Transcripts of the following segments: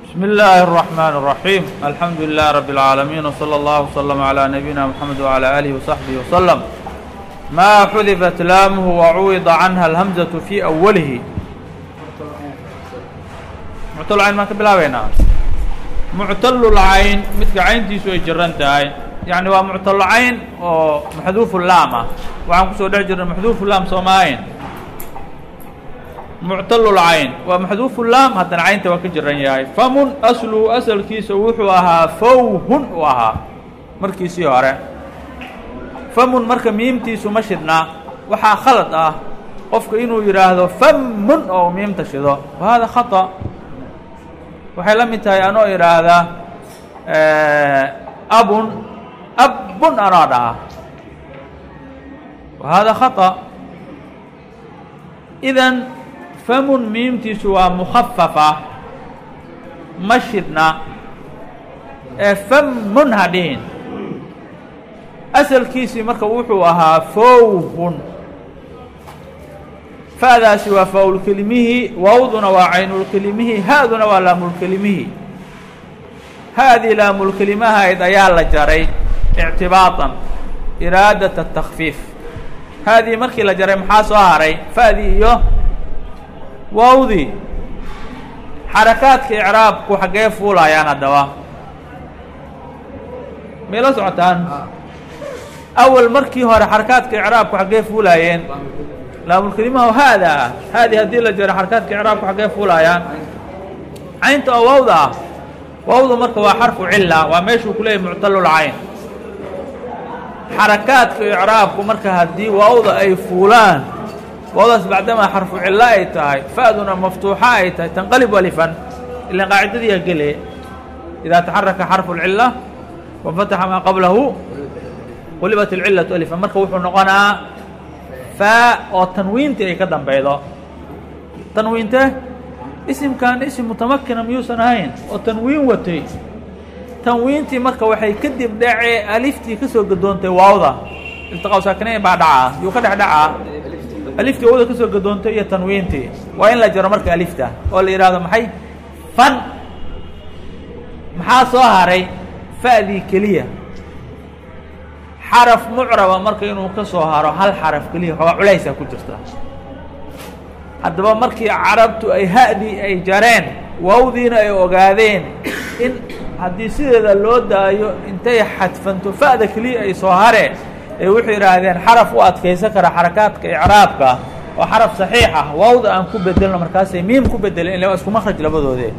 بسم الله الرحمن الرحيم الحمد لله رب العالمين وصلى الله وسلم على نبينا محمد وعلى آله وصحبه وسلم ما xudفت laamه وعuwض عنها الهمزة في أوله muctلcayn maan ka bilaabeynaa muctalulcayn midka cayntiisu ay jiran tahay yaعni waa muctalcayn oo maxduufu laam ah waxaan kusoo dhex jirnay maxduufu laam soomaayn muctalulcayn waa maxduufu laam haddana caynta waa ka jiran yahay famun asluhu asalkiisa wuxuu ahaa fawhun u ahaa markiisii hore famun marka miimtiisu ma shidna waxaa khalad ah qofka inuu yidhaahdo famun oo miimta shido wa hada khaطأ waxay la mid tahay anoo idhaahda abun abun anoo dhaha wa hada khaطأ idan famun miimtiisu waa mukhafafa ma shidna ee famun ha dhihin asalkiisii marka wuxuu ahaa fowhun fa'daasi waa faaulkelimihii wawduna waa caynulkelimihii ha'duna waa laamulkelimihii ha'dii laamulkelimahayd ayaa la jaray ictibaatan iraadata takfiif ha'dii markii la jaray maxaa soo haray fa'dii iyo wawdii xarakaadka icraabku xaggee fuulayaan haddaba may la socotaan awal markii hore xarakaadka icraabku xaggee fuulaayeen laamulkelimaha haada ah haadii haddii la jaro xarakaadka icraabku xaggee fuulaayaan caynta oo wawda ah wawda marka waa xarfu cila waa meeshuu ku leeyahy muctalulcayn xarakaadka icraabku marka haddii wawda ay fuulaan wawdaas bacdamaa xarfu cilo ay tahay fa'duna maftuuxa ay tahay tanqalib alifan ilan qaacidadiiha gele idaa taxaraka xarfu lcila wafataxa maa qablahu qulibat alcilatu alifan marka wuxuu noqonaa faa oo tanwiintii ay ka dambeydo tanwiinte isimkan isim mutamakina miyuusan ahayn oo tanwiin watay tanwiintii marka waxay kadib dhacee aliftii ka soo gadoontay waawda iltiqaa saakinayn baa dhacaa yuu ka dhex dhacaa aliftii wawda ka soo gadoontay iyo tanwiintii waa in la jaro marka alifta oo la yidhaahdo maxay fan maxaa soo haray fa'dii keliya xaraf mucraba marka inuu ka soo haro hal xaraf keliya xoogaa culaysaa ku jirta haddaba markii carabtu ay ha'dii ay jareen wawdiina ay ogaadeen in haddii sideeda loo daayo intay xadfanto fa'da keliya ay soo hareen ay wuxuu yidhaahdeen xaraf u adkaysan kara xarakaadka icraabka oo xaraf saxiix ah wawda aan ku bedelno markaasay miim ku bedeleen ila waa isku makraj labadoodee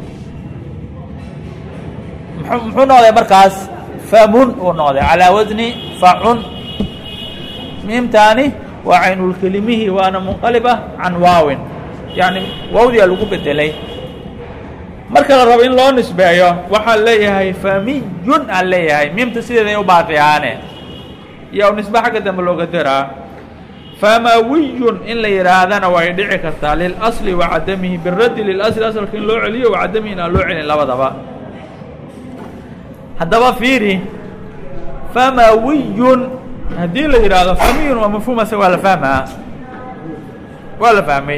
muxuu noqday markaas famun uu noqday calaa wasni facun miimtaani waa caynulkelimihii waana munqaliba can waawin yacni wawdiyaa lagu bedelay marka la rabo in loo nisbeeyo waxaa leeyahay famiyun aan leeyahay miimta sideeday u baaqi ahaane iyo u nisbe xagga dambe looga daraa famawiyun in la yidhaahdana way dhici kartaa lilasli wa cadamihi biraddi lilasli asalka in loo celiyo wa cadamihi in aan loo celin labadaba haddaba fiiri famawiyun haddii la yidhaahdo famiyun waa mafhuumase waa la fahmaa waa la fahmay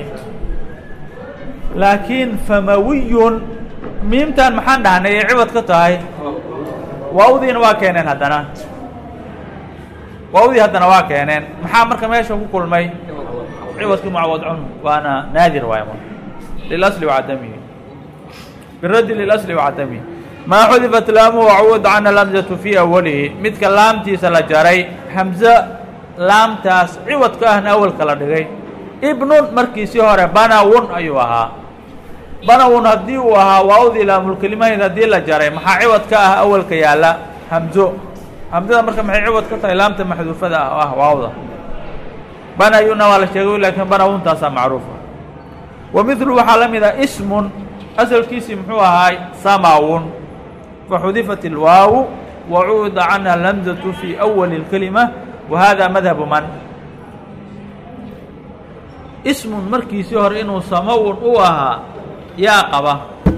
laakiin famawiyun miimtan maxaan dhahnay ay cibad ka tahay waawdiina waa keeneen haddana waawdii haddana waa keeneen maxaa marka meesha ku kulmay ciwadkii mucawad cunhu waana naadir waay lilasli wacadamihi biraddi lilasli wacadamihi maa xudifat laamuhu wacuwad canha lamzatu fii awalihi midka laamtiisa la jaray hamze laamtaas ciwadka ahna awalka la dhigay ibnun markiisii hore banawun ayuu ahaa banawun haddii uu ahaa waawdii laamulkelimahayd haddii la jaray maxaa ciwad ka ah awalka yaalla hamzo hamzada marka maxay ciwad ka tahay laamta maxduufada ah oo ah waawda banayuna waa la sheegay laakiin banawuntaasaa macruufa wa midlu waxaa la mid ah ismun asalkiisii muxuu ahaay samawun فxudifat الwaaw wacuuda canha اlhamزaة fي أwali الkelima wa hada madhabu man ismun markiisii hore inuu samawun u ahaa yaa qaba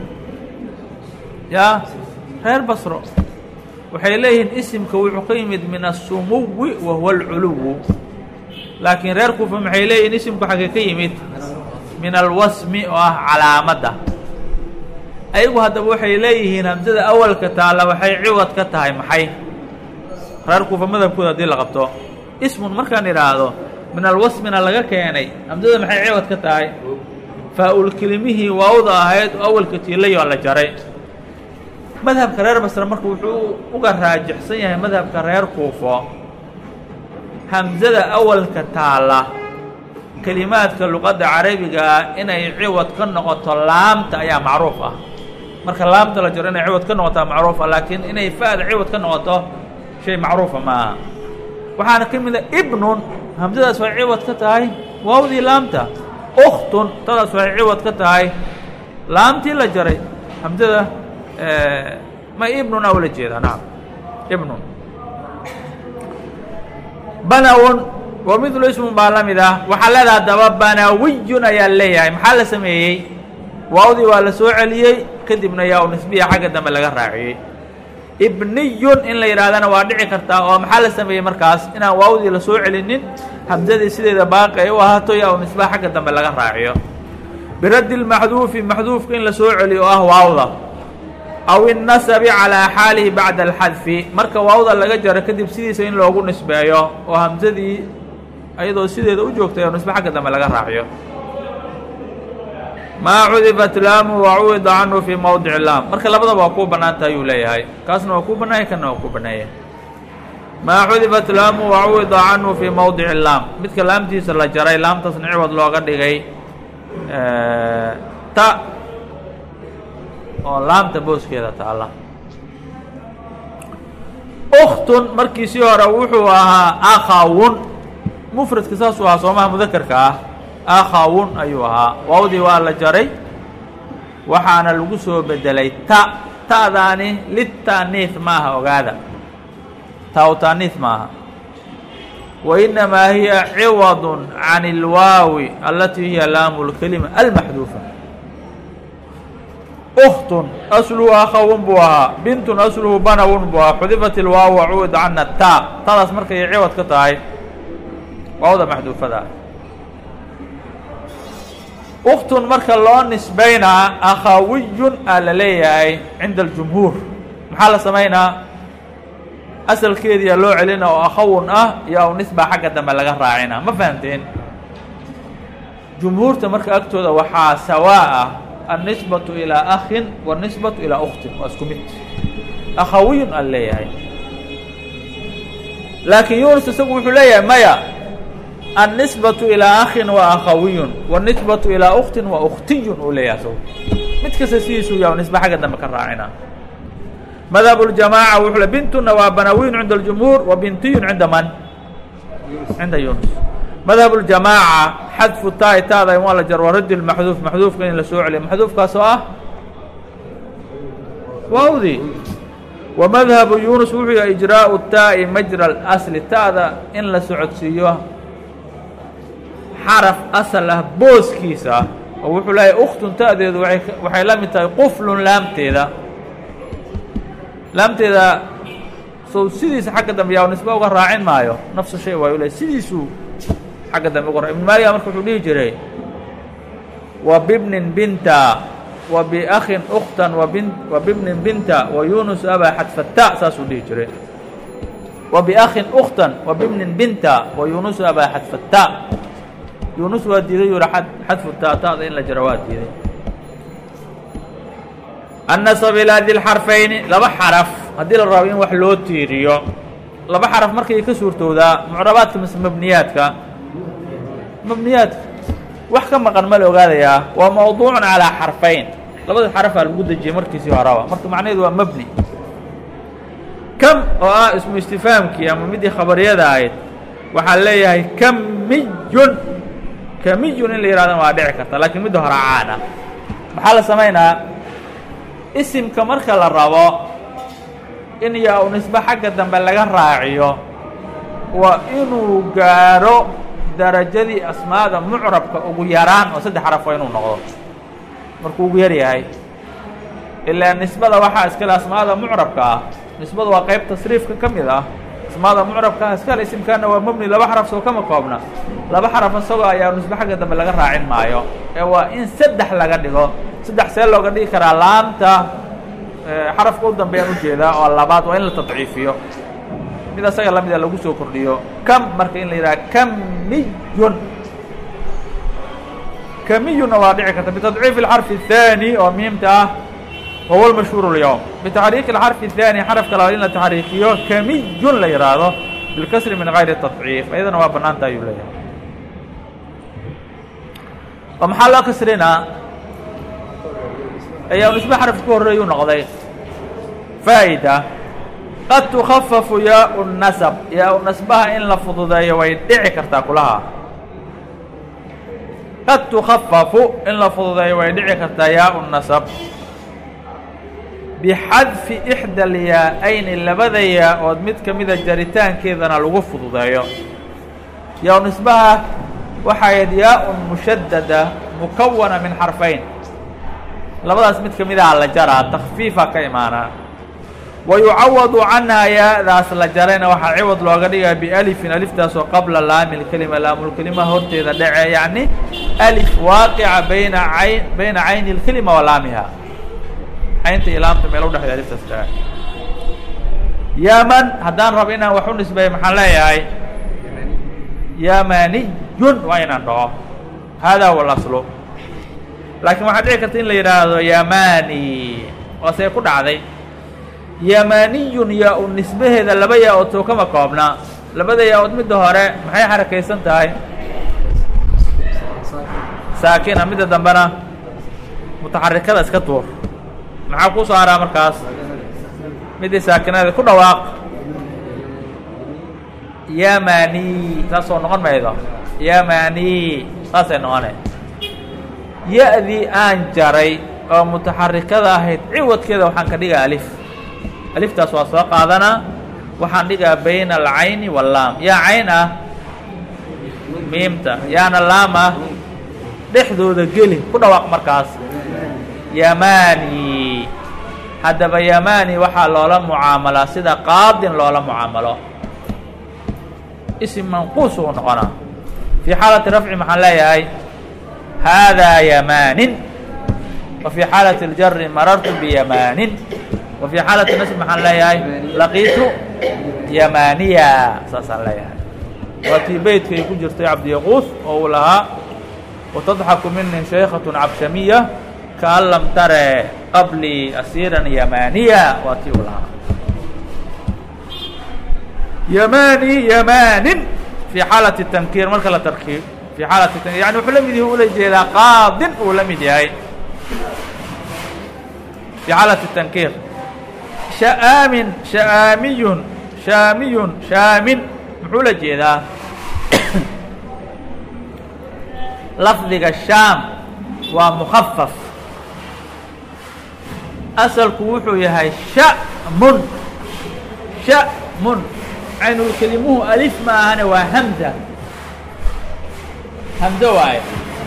yaa reer basro waxay leeyihiin isimka wuxuu ka yimid min الsumuwi wa huwa اlculuwu laakiin reer kufa maxay leeyihin isimku xagee ka yimid min alwasmi oo ah calaamadda ayagu haddaba waxay leeyihiin hamsada awalka taalla waxay ciwad ka tahay maxay reer kuufa madhabkooda haddii la qabto ismun markaan idhaahdo min alwasmina laga keenay hamsada maxay ciwad ka tahay faa-ul kelimihii waawda ahayd oo awalka tiilayoo la jaray madhabka reer basre marka wuxuu uga raajixsan yahay madhabka reer kuufo hamsada awalka taalla kelimaadka luqadda carabiga ah inay ciwad ka noqoto laamta ayaa macruuf ah marka laamta la jaro inay ciwad ka noqotaa macruuf ah laakiin inay fa-da ciwad ka noqoto shay macruufa ma aha waxaana ka mid a ibnun hamsadaas waxay ciwad ka tahay waawdii laamta ukhtun tadaas waxay ciwad ka tahay laamtii la jaray hamsada ma ibnun a ula jeedaa nacam ibnun banawun wa midlu ismun baa la mid ah waxaa leedaha daba banawiyun ayaa leeyahay maxaa la sameeyey waawdii waa la soo celiyey kadibna yaa u nisbiya xagga dambe laga raaciyey ibniyun in la yidhahdana waa dhici kartaa oo maxaa la sameeyey markaas inaan waawdii la soo celinin hamsadii sideeda baaqi ay u ahaato yaa u nisbaha xagga dambe laga raaciyo biraddi lmaxduufi maxduufka in la soo celiyo oo ah waawda aw innasabi calaa xaalihi bacda alxadfi marka waawda laga jaro kadib sidiisa in loogu nisbeeyo oo hamsadii ayadoo sideeda u joogtay oo nisbe xagga dambe laga raaciyo maa cudifat laamu wa cuwida canhu fii mowdici laam marka labadaba waa kuu bannaanta ayuu leeyahay kaasna waa kuu bannaaya kana waa kuu bannaaya maa cudifat laamu wa cuwida canhu fii mowdici laam midka laamtiisa la jaray laamtaasna ciwad looga dhigay ta oo laamta booskeeda taalla uktun markiisii hore wuxuu ahaa akhawun mufradka saasuu ahaa soomaha mudakarka ah akhawun ayuu ahaa waawdii waa la jaray waxaana lagu soo bedelay ta ta'daani lita'niis maaha ogaada ta u ta'niis maaha wa inamaa hiya ciwadun can اlwaawi alatii hiya laamu اlkelima almaxduufa uktun asluhu akhawun buu ahaa bintun asluhu banawun buu ahaa xudifat ilwaaw wacuud cana taa tadaas markay ciwad ka tahay waawda maxduufada uktun marka loo nisbaynaa akhawiyun aa la leeyahay cinda aljumhuur maxaa la samaynaa asalkeediyaa loo celina oo akhawun ah iyo aw nisba xagga dambe laga raacina ma fahamteen jumhuurta marka agtooda waxaa sawaa ah النisbaة ilىa أkhin والنisbaة ilىa أktin waa isku mid akhawiyun aan leeyahay laakiin yunus isagu wuxuu leeyahay maya النisbaة ilىa أkhin waa akhawiyun والنisbaة ilىa أktin waa أktiyun uu leeyahay isagu mid kasta sidiisuu ya nisba xagga dambe ka raacina madhab الجamاعة wuxuu le bintuna waa banawin cinda الجumهuur wa bintiyun cinda man cinda yunus madhab اljamaaca xadfu taai taada in waa la jar waa raddi maxduuf maxduufka in la soo celiyo maxduufkaas oo ah waawdii wa madhabu yunus wuxuu yahay ijraau taa'i majra اlasli ta'da in la socodsiiyo xaraf asal ah booskiisa oo wuxuu leeyahay uktun ta'deedu waay waxay la mid tahay quflun laamteeda laamteeda sow sidiisa xagga dambe yaa nisba uga raacin maayo nafsu shay waayu le sidiisuu agga dambe uga ibn maaliga marka wuxuu dhihi jiray wa bibnin binta wa biakhin uktan wabin wa bibnin binta wa yunus abaa xadfata saasuu dhihi jiray wa biakhin uktan wa bibnin binta wa yunus abaa xadfata yunus waa diiday yuri xadfu taataada in la jaro waa diiday annasab ilaa di lxarfayni laba xaraf haddii la rabo in wax loo tiiriyo laba xaraf markay ka suurtowdaa mucrabaadka mise mabniyaadka mabniyaadka wax ka maqan ma la ogaadayaa waa mawduucun calaa xarfayn labada xarafaa lagu dejiyey markiisii horaba marka macnaheedu waa mabni kam oo ah ismu istifaamkii ama midii khabariyada ahayd waxaa leeyahay kamiyun kamiyun in la yidhahdana waa dhici karta laakiin midda hore caan ah maxaa la samaynaa isimka marka la rabo in yaa u nisbe xagga dambe laga raaciyo waa inuu gaaro darajadii asmaada mucrabka ugu yaraan oo saddex xaraf waa inuu noqdo markuu ugu yar yahay ilaa nisbada waxaa iskale asmaada mucrabka ah nisbadu waa qayb tasriifka ka mid ah asmaada mucrabka ah iskale isimkaana waa mebni laba xaraf soo kama koobna laba xaraf isagoo ayaa nisbe xagga dambe laga raacin maayo ee waa in saddex laga dhigo saddex see looga dhigi karaa laamta xarafka u dambeeyaan ujeedaa oo labaad waa in la tadciifiyo mid asaga lamida lagu soo kordhiyo kam marka in la yidhaha kamiyun kamiyunna waa dhici karta bitadciif اxarfi الثanي oo miimta ah wahuwa mashhuur اlyowm bitaxriiki اxarfi الثanي xarafka labaad in la taxriikiyo kamiyun la yihaahdo bilkasri min gayri تadciif iyadana waa banaanta ayuu leeyahay oo maxaa loo kasrinaa ayaa nisbe xaraf ku horreeyu noqday faa'ida qad tukhafafu yaau nasab yaa-u nasbaha in la fududeeyo way dhici kartaa kulaha qad tukhafafu in la fududeeyo way dhici kartaa yaau nasab bixadfi ixda alyaa-ayni labada yaa-ood mid ka mida jaritaankeedana lagu fududeeyo yaa-u nisbaha waxayd yaa-un mushadada mukawana min xarfayn labadaas mid ka mid aha la jaraa takfiifa ka imaanaa wa yucawadu canhaa yaa-daas la jarayna waxaa ciwad looga dhigaa bialifin aliftaasoo qabla laami lkelima laamulkelima horteeda dhece yacni alif waaqica bayna ayn bayna cayni اlkelima wa laamiha caynta iyo laamta meel udhexeeda aliftaas dhece yaman haddaan rabo inaan wax u nisbeeyo maxaan leeyahay yamaniyun waa inaan dhaho hada huwa اlaslu laakiin waxaa dhici karta in la yidhaahdo yamani oo see ku dhacday yamaniyun yaa-u nisbaheeda laba yaa-ood soo kama koobna labada yaa-ood midda hore maxay xarakaysan tahay saakina midda dambena mutaxarikada iska tuur maxaa ku soo haraa markaas middii saakinada ku dhawaaq yamani saasoo noqon maydo yamani saasay noqone ya-dii aan jaray oo mutaxarikada ahayd ciwadkeeda waxaan ka dhigaa alif aliftaas waa soo qaadanaa waxaan dhigaa bayna alcayni wallaam yaa cayn ah miimta yaana laam ah dhexdooda geli ku dhawaaq markaas yamani haddaba yamani waxaa loola mucaamalaa sida qaadin loola mucaamalo ism manquus uu noqonaa fii xaalati rafci maxaan leeyahay haadaa yamanin wa fii xaalati اljari marartu biyamanin wa fii xaalati nasb maxaan leeyahay laqiitu yamaniya saasaan leeyahay waa tii beytka ay ku jirtay cabdiyaquus oo uu lahaa watadxaku mini shaykhaة cabshamiya kaan lam tare qablii asiiran yamaniya waa tii uu lahaa yamani yamanin fii xaalati tankiir marka la tarkiib fii xaalati tankir yani wuxuu la mid yahi ula jeedaa qaadin uu la mid yahay fii xaalati tankiir sha'aamin sha'aamiyun shaamiyun shaamin muxuu la jeedaa lafdiga shaam waa mukafaf asalku wuxuu yahay sha'mun sha'mun caynulkelimuhu alif ma ahane waa hamza hamzo waaye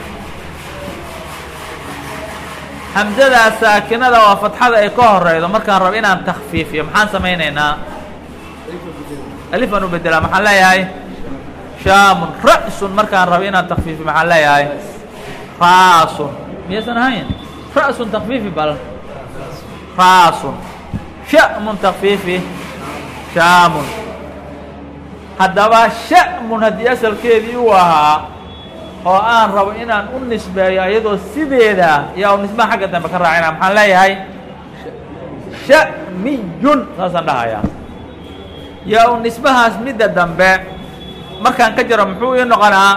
hamzadaa saakinada waa fatxada ay ka horeydo markaan rabo inaan takfiifiyo maxaan samaynaynaa alif aan u bedelaa maxaan leeyahay shaamun ra'sun markaan rabo inaan takfiifiyo maxaan leeyahay raasun miyaysan ahayn ra'sun takfiifi bal raasun sha'mun takfiifi shaamun haddaba sha'mun haddii asalkeedii uu ahaa oo aan rabo inaan u nisbeeyo iyadoo sideeda yaa u nisbaha xagga dambe ka raacina maxaan leeyahay sha'miyun saasaan dhahayaa yaa u nisbahaas midda dambe markaan ka jaro muxuu ii noqonaa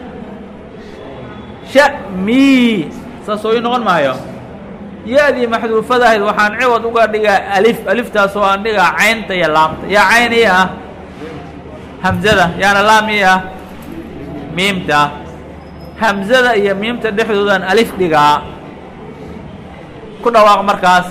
sha'mi saasoo ii noqon maayo ya-dii maxduufada ahayd waxaan ciwad uga dhigaa alif aliftaas oo aan dhigaa caynta iyo laamta yaa cayn ii ah hamzada yaana laam ii ah miimta hamzada iyo miimta dhexdoodaan alif dhigaa ku dhawaaq markaas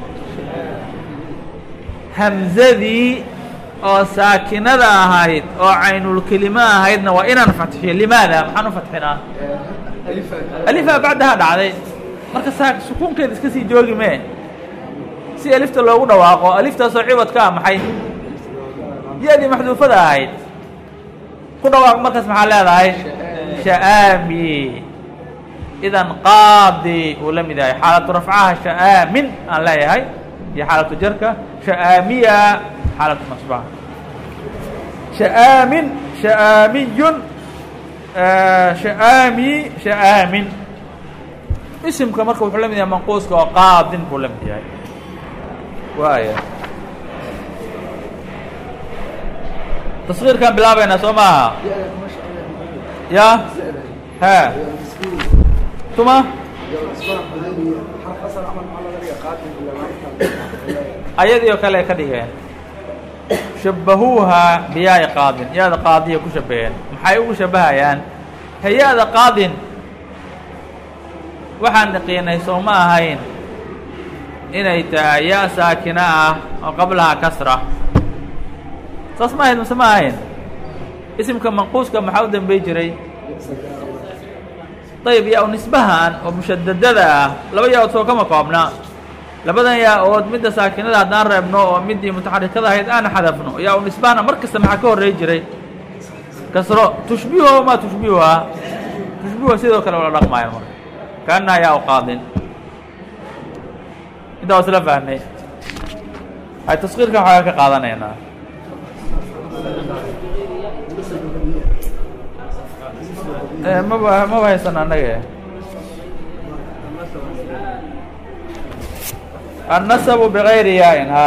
hamzadii oo saakinada ahayd oo caynulkelimo ahaydna waa inaan fatxiyo limaada maxaan u fatxinaa alifaa bacdaha dhacday marka saa sukuunkeeda iska sii joogi mee si alifta loogu dhawaaqo aliftaasoo ciwad ka ah maxay ya-dii maxduufada ahayd ku dhawaaq markaas maxaa leedahay sha'aami idan qaadi uu la mid yahay xaalatu rafcaha sha'aamin aan leeyahay iyo xaalatu jarka sha'aamiya xaalatu nasbaha sha'aamin sha'aamiyun sha'aami sha'aamin isimka marka wuxuu la mid yahay manquuska oo qaadin buu la mid yahay waaya taskiirkaan bilaabaynaa soo maaha ya ha tuma ayadii oo kale ay ka dhigeen shabahuuha biyaai qaadin ya-da qaadiya ku shabaheen maxay ugu shabahayaan hay-ada qaadin waxaan naqiinay soo ma ahayn inay tahay ya saakina ah oo qablaha kasra saas ma ahayd mase ma ahayn isimka manquuska maxaa u dambey jiray dayib yaa u nisbahan oo mushadadada ah laba yaa-ood soo kama koobna labadan yaa-ood midda saakinada haddaan reebno oo middii mutaxarikada ahayd aan xadafno yaa u nisbahana mar kasta maxaa ka horrey jiray kasro tushbiho maa tushbihuha tushbihuha sidoo kale ula dhaqmaayo marka kaannaha yaa u qaadin intaa waa isla fahnay hay taskiirka waxaa ka qaadanaynaa maba maba haysan annaga النسب بغayr yaain ha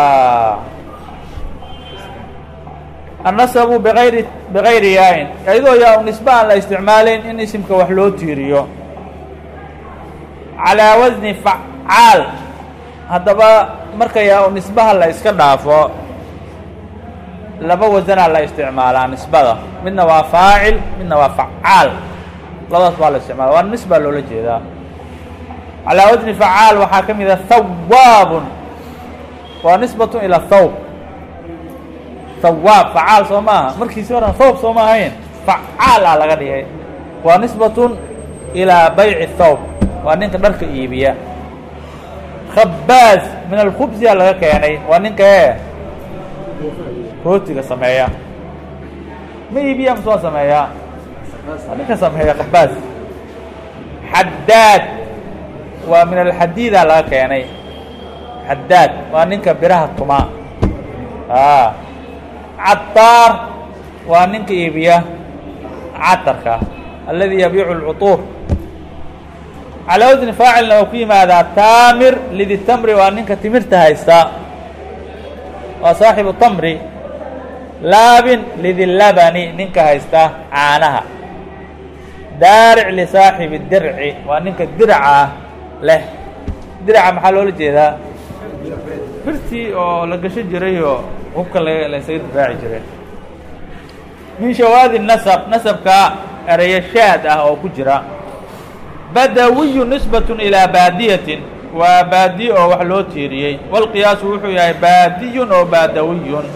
النسب بغayri بغayri yaain iyadoo yaa u nisbe aan la isticmaalayn in isimka wax loo tiiriyo calىa wasni facaal haddaba marka yaa u nisbaha la iska dhaafo laba wasanaa la isticmaalaa nisbada midna waa faacil midna waa facaal labadaas baa la isticmaala waa nisbaa loola jeedaa calىa wasni facaal waxaa ka mida hawaabun waa nisbatu ilى thawb hawaab facaal soo maaha markiisi horan thawb soo ma ahayn facaal ah laga dhigay waa nisbatun ilىa bayci thawb waa ninka dharka iibiya khabaaz min alkhubsiya laga keenay waa ninka e rootiga sameeya ma iibiya mase waa sameeyaa waa ninka sameeya khabaaz xadaad waa min alxadiida laga keenay xadaad waa ninka biraha tuma a cadaar waa ninka iibiya catarka aladi yabiicu اlcuطuur calaa wasni faacilna waa ku yimaadaa taamir lidi tamri waa ninka timirta haysta waa saaxibu tamri laabin lidi labani ninka haysta caanaha daaric lisaaxibi dirci waa ninka diraca leh diraca maxaa loola jeedaa birtii oo la gasho jiray oo hubka la la isaga difaaci jiray min shawaadi nasab nasabka ereyo shaad ah oo ku jira badawiyu nisbatun ilaa baadiyatin waa baadiye oo wax loo tiiriyey walqiyaasu wuxuu yahay baadiyun oo baadawiyun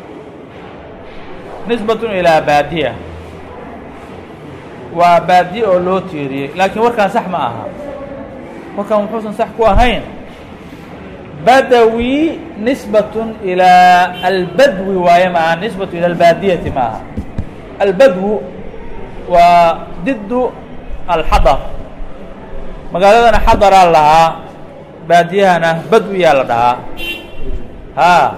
nisbatun ilaa baadiya waa baadiye oo loo tiiriyey laakiin warkaan sax ma aha warkaan wuxuusan sax ku ahayn badawi nisbatun ilaa albadwi waaye maaha nisbatu ila albaadiyati ma aha albadwu waa didu alxadar magaaladana xadaraa lahaa baadiyahana badwiyaa la dhahaa haa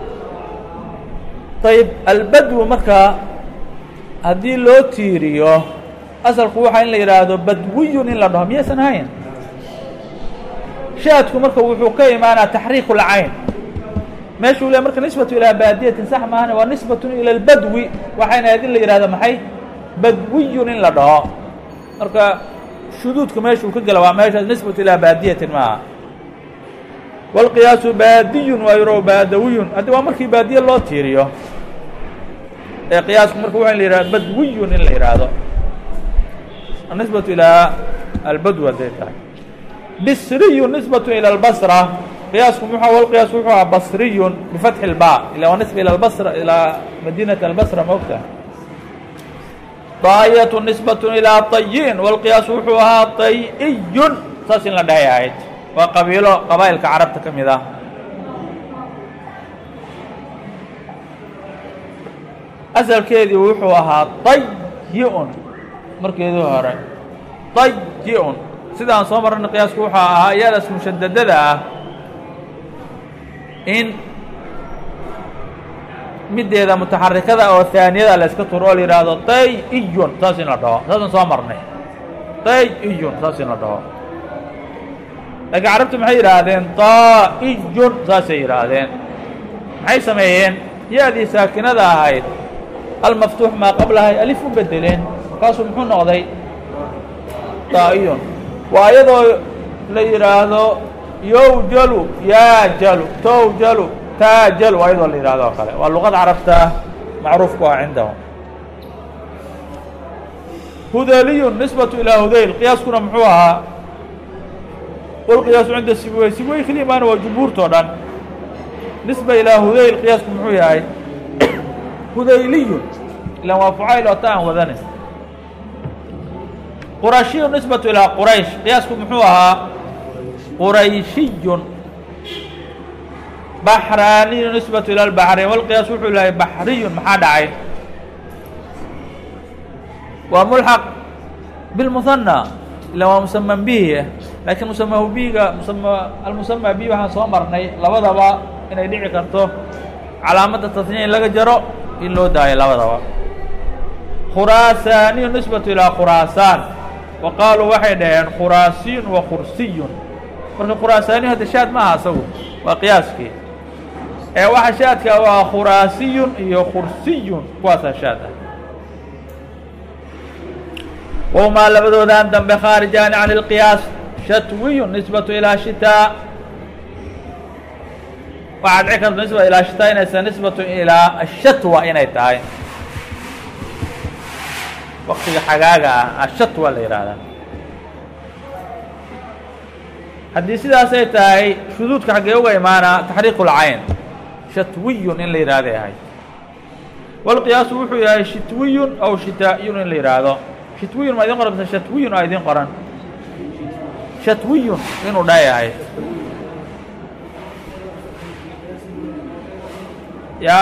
ayib albadwu marka haddii loo tiiriyo asalku waxaa in la yidhaahdo badwiyun in la dhaho miyaysan ahayn shaadku marka wuxuu ka imaanaa taxriiku lcayn meeshuu le marka nisbatu ilaa baadiyatin sax maahane waa nisbatun ila albadwi waxayna ahayd in la yidhahdo maxay badwiyun in la dhaho marka shuduudka meeshuu ka gela waa meeshaas nisbatu ilaa baadiyatin maaha wاlqiyaasu baadiyun waa yaro baadawiyun haddi waa markii baadiye loo tiiriyo ee qiyaasku marka waa in la yihahdo badwiyun in la yidhaahdo anisbatu ilaa albadw hadday tahay bisriyu nisbatu ilى اlbasra qiyaasku muxu wlqiyaas wuxuu aha basriyun bifatxi اlba ila waa nisba ilى basra ilaa madinati albasra maogta daayatu nisbatu ilaa tayin wاlqiyaas wuxuu ahaa tayiyun saas in la dhahay ahayd waa qabiilo qabaa'ilka carabta ka mid ah asalkeedii wuxuu ahaa tayi-un markeedii hore tayi-un sidaan soo marana qiyaasku wuxuu ahaa iyadaas mushadadada ah in mideeda mutaxarikada oo haaniyada la iska turo oo la yidhaahdo tay iyun saas in la dhaho saasaan soo marnay tay iyun saas in la dhaho laakiin carabtu maxay yidhaahdeen taa'iyun saasay yidhaahdeen maxay sameeyeen ya-dii saakinada ahayd almaftuux maa qablahay alif u bedeleen markaasuu muxuu noqday taa'iyun waa iyadoo la yidhaahdo yowjalu yaajalu towjalu taajal waa iyadoo la yidhahdo oo kale waa luqada carabta macruuf ku ah cindahum hudaliyun nisbatu ilaa hudayl qiyaaskuna muxuu ahaa walqiyaasu cinda sibwey sibwey keliya maana waa jumhuurtao dhan nisba ilaa hudayl qiyaasku muxuu yahay hudayliyun ilan waa fucayl oo ta aan wadanin qurashiyun nisbatu ilaa quraysh qiyaasku muxuu ahaa qurayshiyun baxraaniyu nisbatu ila lbaxrayn walqiyaas wuxuu lahay baxriyun maxaa dhacay waa mulxaq bilmuhanna ila waa musaman bihi laakiin musamahu bihiga musama almusama bihi waxaan soo marnay labadaba inay dhici karto calaamadda tasniya in laga jaro in loo daayo labadaba khuraasaaniyu nisbatu ilaa khuraasaan wa qaaluu waxay dhaheen khuraasiyun wa kursiyun marka khuraasaaniyu hadda shaad ma aha asagu waa qiyaaskii ee waxa shaadka waa khuraasiyun iyo kursiyun kuwaasaa shaad ah whumaa labadoodan dambe khaarijaani can اlqiyaas shatwiyun nisbatu ilaa shitaa waxaa dhici karta nisba ilaa shitaa inaysan nisbatu ilaa ashatwa inay tahay waktiga xagaaga ah ashatwa la yihahdaa haddii sidaasay tahay shuduudka xaggee uga imaanaa taxriiq اlcayn shatwiyun in la yihahday ahay wاlqiyaasu wuxuu yahay shitwiyun aw shitaa'iyun in la yidhaahdo shitwiyun ma idin qoran mise shatwiyun aa idin qoran shatwiyun inuu dha yahay ya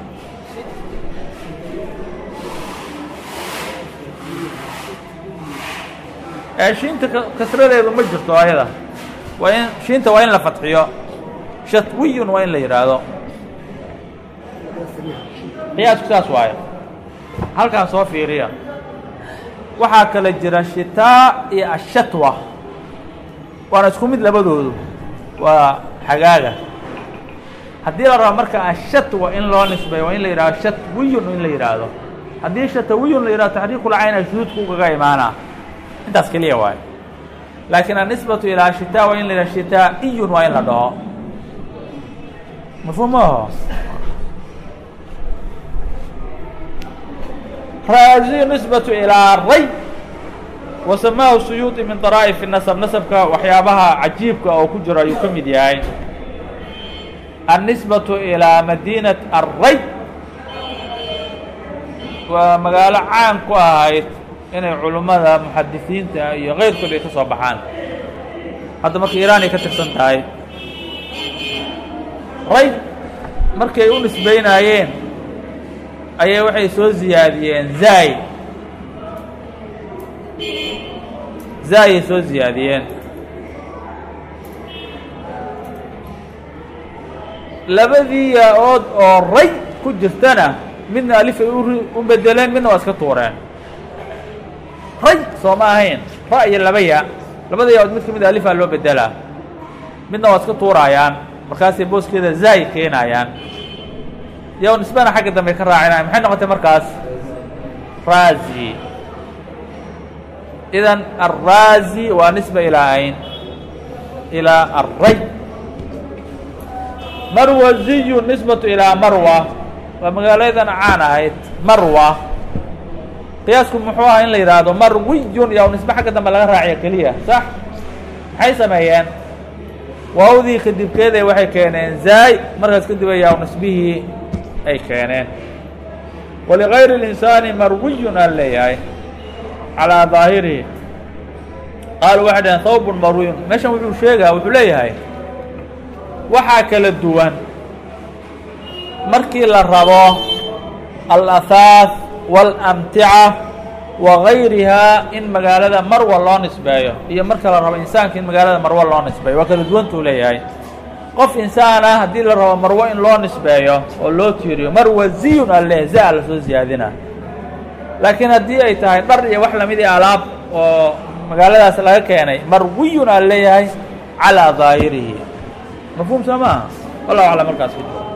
ee shiinta kasradeedu ma jirto ayada waa in shiinta waa in la fadxiyo shatwiyun waa in la yidhaahdo qiyaasku saas waayo halkaan soo fiiriya waxaa kala jira shitaa iyo ashatwa waana isku mid labadoodu waa xagaaga haddii la rabo marka ashatwa in loo nisbeeyo waa in la yidhahdo shatwiyun in la yidhaahdo haddii shatawiyun la yidhahdo taxriiqulcayna shuduudka ugaga imaanaa intaas keliya waayo laakiin annisbatu ilaa shitaa waa in la yidhahdo shitaa'iyun waa in la dhaho mafhuum maaho raaziyu nisbatu ilaa ray wa samaahu suyuuطi min daraa'if nasab nasabka waxyaabaha cajiibka oo ku jiro ayuu ka mid yahay annisbatu ilaa madiinat array waa magaalo caan ku ahayd inay culummada muxadisiinta iyo keyrkood ay ka soo baxaan hadda marka iiraan ay ka tirsan tahay ray markay u nisbaynaayeen ayay waxay soo ziyaadiyeen zaay zaayay soo ziyaadiyeen labadii yaa-ood oo ray ku jirtana midna alifay u bedeleen midna waa iska tuureen ray soo ma ahayn ra iyo laba ya labada yaa-ood mid ka mid alifaa loo bedelaa midna waa iska tuuraayaan markaasay booskeeda zaay keenayaan yo nisbana xagga dambe ka raacinaya maxay noqotay markaas raazi idan arraazi waa nisba ilaa ayn ilaa array marwaziyu nisbatu ilaa marwa waa magaaladan caan ahayd marwa qiyaasku muxuu ahaa in la yidhaahdo marwiyun yaa nisbe xagga dambe laga raaciyo keliya sax maxay sameeyeen waawdii kadibkeeday waxay keeneen zaay markaas kadib ayaa nisbihii ay keeneen waligayri اlinsaani marwiyun aan leeyahay calىa daahirihi qaalu waxay dhaheen hawbun marwiyun meeshan wuxuu sheegaa wuxuu leeyahay waxaa kala duwan markii la rabo alahaaث wاlamtica wagayrihaa in magaalada marwa loo nisbeeyo iyo marka la rabo insaanka in magaalada marwo loo nisbeeyo waa kala duwantuu leeyahay qof insaan ah haddii la rabo marwo in loo nisbeeyo oo loo tiiriyo marwaziyun ale za la soo ziyaadina laakiin haddii ay tahay dhar iyo wax lamid i alaab oo magaaladaas laga keenay marwiyun aa leeyahay calىa daahirihi mafhuum soo maaha wallahu aclam markaas ku jiro